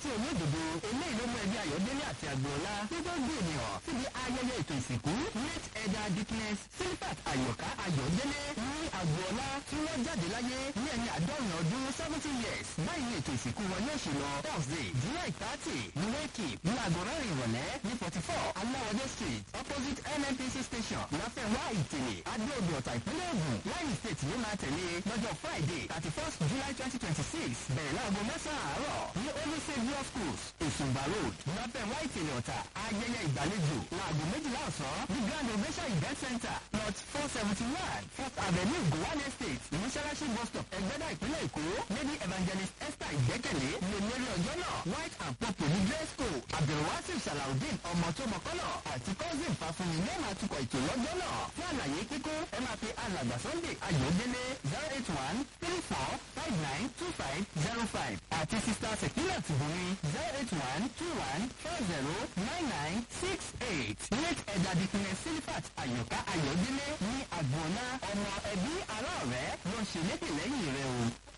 iṣẹ́ olódodo eléyìí ló mú ẹbí ayọ̀délé àti àgbọ̀ọ́lá gbogbo gbé ènìyàn síbi ayẹyẹ ètò ìsìnkú late elder dickness silfat ayọ̀ká ayọ̀délé ní àgbọ̀ọ́lá tí wọ́n jáde láyé ní ẹni àádọ́rin ọdún seventy years báyìí ní ètò ìsìnkú wọn yóò ṣe lọ thursday july thirty ní wẹ́ẹ̀kì ní aago mẹ́rin ìrọ̀lẹ́ ní forty four aláwọ̀dé street opposite nnpc station láfẹ̀wá ìtẹ̀lẹ̀ adóòdù ọ̀tà ìpínlẹ̀ ògùn láyìn state ló máa tẹ̀lé lọ́jọ́ friday thirty first july twenty twenty six bẹ̀rẹ̀ láago mẹ́sàn-án àárọ̀ ní holy saviour schools èsùnbà road láfẹ̀wá ìtẹ̀lẹ̀ ọ̀tà ayẹyẹ ìgbàlejò láago méjìlá ọ̀sán ní grand ovation event center plot four seventy one fourth avenue gowan estate ìmúṣẹ́láṣí bus stop ẹgbẹ́dá ìpínlẹ̀ èkó lady evangelist esther ìgbẹ́kẹ̀lé lè lérí ọjọ́ náà white and purple ní dress code abdulwasi salaudeen ọmọ tó mọ̀kọ́lọ̀ àti cousin fàfúnni ní ẹ̀ma tukọ̀ ètò lọ́jọ́ náà fún àlàyé kíkún ẹ máa pe alàgbà sunday ayọ̀délé zero eight one three four five nine two five zero five àti sista sekila tìbúni zero eight one two one four zero nine nine six eight late ẹ̀dà dìkìnẹ̀ silifat ayọ̀ká ayọ̀délé ní àgbọ̀nà ọmọ ẹbí ará ọ̀rẹ́ ló ń ṣe lépè lẹ́yìn rẹ̀ o.